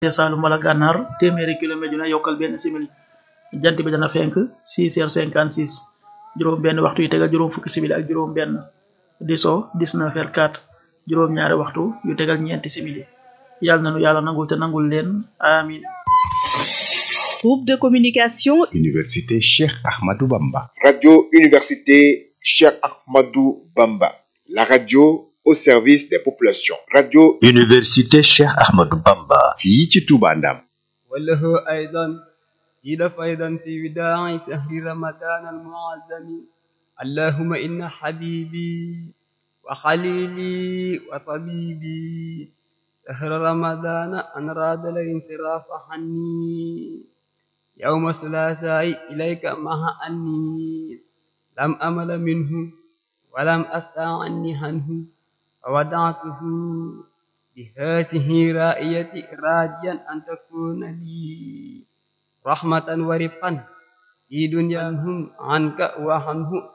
Saalum wala Gànnaar téeméeri kilomètre yu ne yokkal benn simili jant bi dana fenk 6 heures 56 juróom benn waxtu yu tegal juróom fukki simili ak juróom benn di so 19 heures 4 juróom ñaari waxtu yu tegal ñeenti simili yàlla nanu yàlla nangul te nangul leen amin Groupe de communication Université Cheikh Ahmadou Bamba. Radio Université Cheikh Ahmadou Bamba. La radio au service des populations. Radio Université Cheikh Ahmadou Bamba. fii ci Touba Ndam. وله أيضا إلف أيضا في وداع شهر رمضان المعظم اللهم إن حبيبي وخليلي وطبيبي شهر رمضان أن راد الانصراف عني يوم الثلاثاء إليك مع أني لم أمل منه ولم أستعني عنه وودعته بهذه رائية راجيا أن تكون لي رحمة ورفقا في دنياهم عنك وعنه